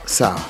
sawa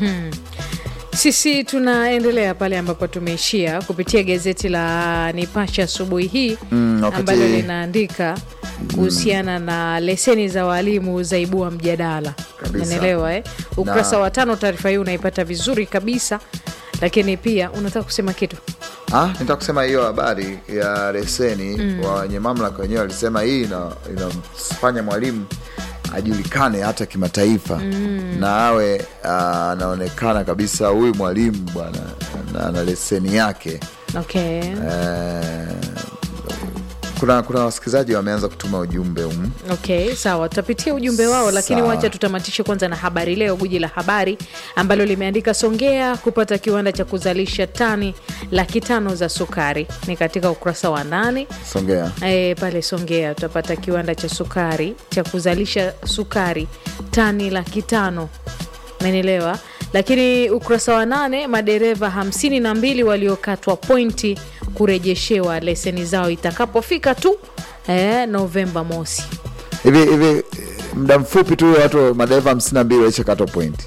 Sisi tunaendelea pale ambapo tumeishia kupitia gazeti la Nipashe asubuhi hii Mm, wakati- ambalo linaandika kuhusiana na leseni za walimu zaibua mjadala. Kabisa. Unaelewa eh? Ukurasa Na- wa tano, taarifa hii unaipata vizuri kabisa, lakini pia unataka kusema kitu Ah, nitaka kusema hiyo habari ya leseni wa wenye mamlaka wenyewe walisema hii ina- inamfanya mwalimu ajulikane hata kimataifa na awe ah, anaonekana kabisa huyu mwalimu bwana na, na leseni yake okay. eh, kuna kuna wasikilizaji wameanza kutuma ujumbe um. Okay, sawa, tutapitia ujumbe wao, lakini Sawa. wacha tutamatishe kwanza na habari leo, guji la habari ambalo limeandika Songea kupata kiwanda cha kuzalisha tani laki tano za sukari, ni katika ukurasa wa nane. Songea E, pale Songea tutapata kiwanda cha sukari cha kuzalisha sukari tani laki tano menelewa. Lakini ukurasa wa nane, madereva hamsini na mbili waliokatwa pointi kurejeshewa leseni zao itakapofika tu e, Novemba mosi. hivi hivi eh, muda mfupi tu watu madereva hamsini na mbili walishakatwa pointi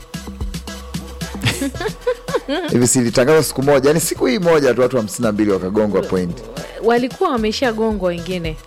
hivi silitangazwa siku moja yani siku hii moja tu watu hamsini na mbili wakagongwa pointi walikuwa wameshagongwa wengine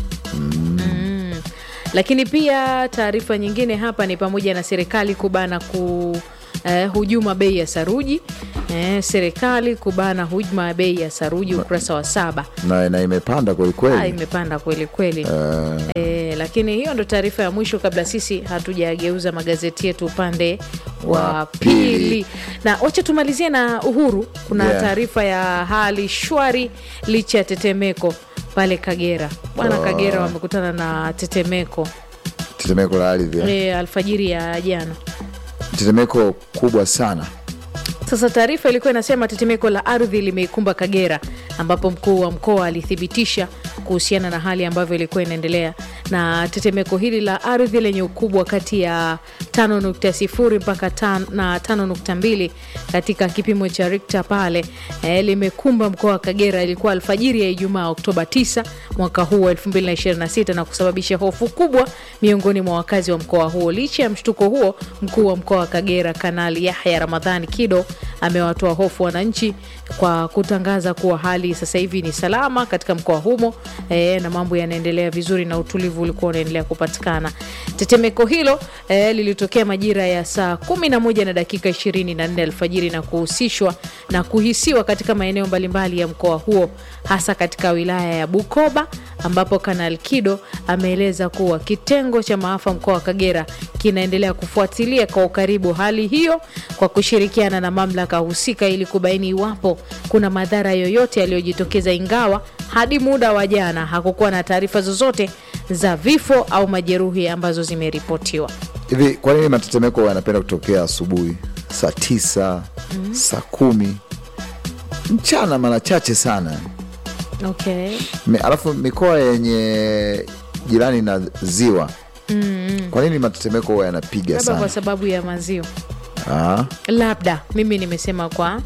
mm. Lakini pia taarifa nyingine hapa ni pamoja na serikali kubana ku eh, hujuma bei ya saruji eh, serikali kubana hujuma ya bei ya saruji ukurasa wa saba. na, na imepanda Ah, kwelikweli imepanda kweli kweli. Eh, lakini hiyo ndo taarifa ya mwisho kabla sisi hatujageuza magazeti yetu upande wa Wa pili, pili. na wacha tumalizie na Uhuru. Kuna Yeah. taarifa ya hali shwari licha ya tetemeko pale Kagera. Bwana Kagera wamekutana na tetemeko tetemeko la ardhi eh. e, alfajiri ya jana. tetemeko kubwa sana Sasa taarifa ilikuwa inasema tetemeko la ardhi limeikumba Kagera, ambapo mkuu wa mkoa alithibitisha kuhusiana na hali ambavyo ilikuwa inaendelea na tetemeko hili la ardhi lenye ukubwa kati ya 5.0 mpaka tan- na 5.2 katika kipimo cha Richter pale eh, limekumba mkoa wa Kagera. Ilikuwa alfajiri ya Ijumaa Oktoba 9 mwaka huu wa 2026 na kusababisha hofu kubwa miongoni mwa wakazi wa mkoa huo. Licha ya mshtuko huo, mkuu wa mkoa wa Kagera Kanali Yahya Ramadhani Kido amewatoa hofu wananchi kwa kutangaza kuwa hali sasa hivi ni salama katika mkoa humo e, na mambo yanaendelea vizuri na utulivu ulikuwa unaendelea kupatikana. Tetemeko hilo e, lilitokea majira ya saa 11 na dakika 24 alfajiri na kuhusishwa na kuhisiwa katika maeneo mbalimbali ya mkoa huo hasa katika wilaya ya Bukoba ambapo Kanal Kido ameeleza kuwa kitengo cha maafa mkoa wa Kagera kinaendelea kufuatilia kwa ukaribu hali hiyo kwa kushirikiana na mamlaka husika ili kubaini iwapo kuna madhara yoyote yaliyojitokeza, ingawa hadi muda wa jana hakukuwa na taarifa zozote za vifo au majeruhi ambazo zimeripotiwa. hivi kwa nini matetemeko yanapenda kutokea asubuhi saa tisa saa kumi mchana mara chache sana Okay. Mi- alafu mikoa yenye jirani na ziwa kwa nini matetemeko huwa yanapiga Labda kwa sana sababu ya maziwa Ah, labda mimi nimesema kwa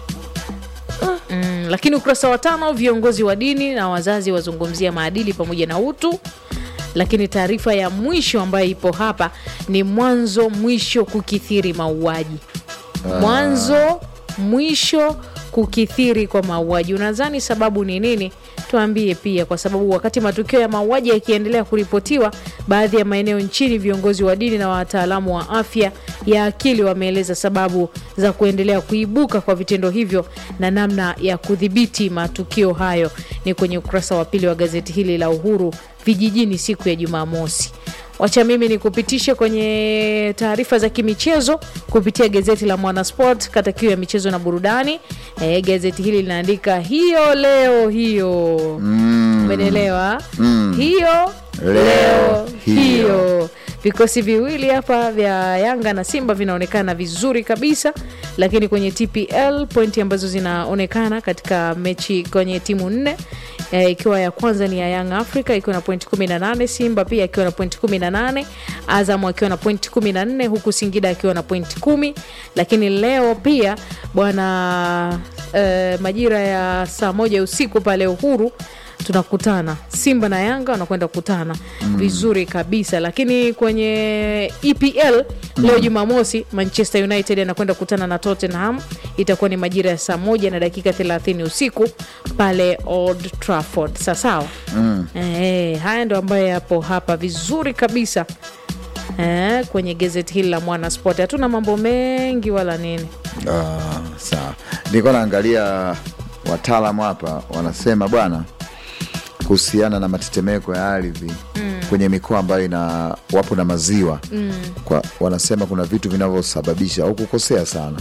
mm, lakini ukurasa wa tano viongozi wa dini na wazazi wazungumzia maadili pamoja na utu lakini taarifa ya mwisho ambayo ipo hapa ni mwanzo mwisho kukithiri mauaji mwanzo mwisho kukithiri kwa mauaji unadhani sababu ni nini tuambie pia kwa sababu wakati matukio ya mauaji yakiendelea kuripotiwa baadhi ya maeneo nchini viongozi wa dini na wataalamu wa afya ya akili wameeleza sababu za kuendelea kuibuka kwa vitendo hivyo na namna ya kudhibiti matukio hayo ni kwenye ukurasa wa pili wa gazeti hili la uhuru vijijini siku ya jumamosi wacha mimi ni kupitishe kwenye taarifa za kimichezo kupitia gazeti la mwanasport kata kiu ya michezo na burudani e, gazeti hili linaandika hiyo leo hiyo umeelewa hiyo Leo leo hiyo. hiyo vikosi viwili hapa vya yanga na simba vinaonekana vizuri kabisa lakini kwenye tpl pointi ambazo zinaonekana katika mechi kwenye timu nne eh, ikiwa ya kwanza ni ya young africa ikiwa na pointi 18 simba pia akiwa na pointi 18 azam akiwa na pointi 14 huku singida akiwa na pointi 10 lakini leo pia bwana eh, majira ya saa moja usiku pale uhuru tunakutana simba na yanga wanakwenda kukutana vizuri kabisa lakini kwenye epl leo jumamosi manchester united anakwenda kukutana na tottenham itakuwa ni majira ya saa moja na dakika 30 usiku pale old trafford sasawa mm. e, haya ndo ambayo yapo hapa vizuri kabisa e, kwenye gazeti hili la mwana sport hatuna mambo mengi wala nini Ah, sawa nilikuwa naangalia wataalamu hapa wanasema bwana kuhusiana na matetemeko ya ardhi mm. kwenye mikoa ambayo ina wapo na maziwa mm. kwa, wanasema kuna vitu vinavyosababisha au kukosea sana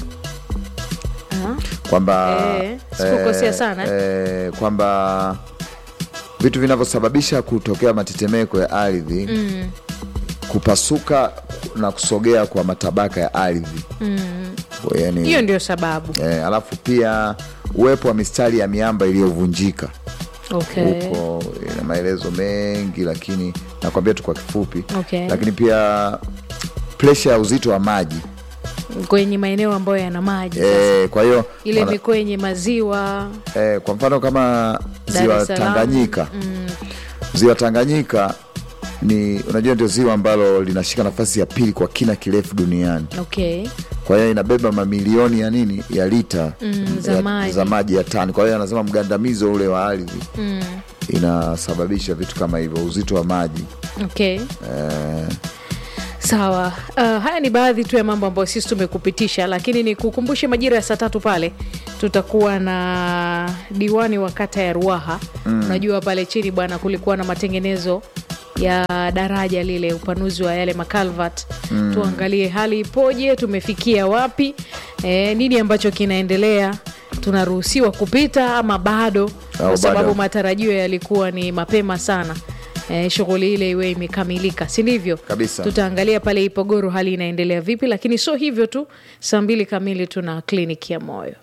Ah, kwamba Eh, sikukosea sana, eh, kwamba vitu vinavyosababisha kutokea matetemeko ya ardhi mm. kupasuka na kusogea kwa matabaka ya ardhi mm. yani, hiyo ndio sababu Eh, alafu pia uwepo wa mistari ya miamba iliyovunjika okay. huko ina maelezo mengi, lakini nakwambia tu kwa kifupi Okay. lakini pia presha ya uzito wa maji kwenye maeneo ambayo yana maji sasa. eh, kwa hiyo ile wana- mikoa yenye maziwa eh, kwa mfano kama Dar ziwa es Salaam. Tanganyika ziwa Tanganyika ni unajua ndio ziwa ambalo linashika nafasi ya pili kwa kina kirefu duniani okay. kwa hiyo inabeba mamilioni ya nini ya lita Mm, za ya, maji. za maji ya tani. Kwa hiyo anasema mgandamizo ule wa ardhi inasababisha vitu kama hivyo, uzito wa maji Okay. eh, sawa uh, haya ni baadhi tu ya mambo ambayo sisi tumekupitisha lakini ni kukumbushe majira ya saa tatu pale tutakuwa na diwani wa kata ya ruaha mm. unajua pale chini bwana kulikuwa na matengenezo ya daraja lile upanuzi wa yale makalvat mm. tuangalie hali ipoje tumefikia wapi e, nini ambacho kinaendelea tunaruhusiwa kupita ama bado kwa Au sababu bado. matarajio yalikuwa ni mapema sana e, shughuli ile iwe imekamilika si ndivyo Kabisa. tutaangalia pale ipogoro hali inaendelea vipi lakini sio hivyo tu saa mbili kamili tuna kliniki ya moyo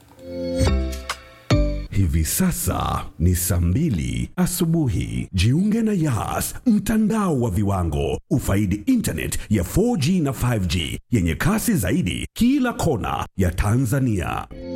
Hivi sasa ni saa mbili asubuhi. Jiunge na Yas, mtandao wa viwango. Ufaidi internet ya 4G na 5G yenye kasi zaidi kila kona ya Tanzania.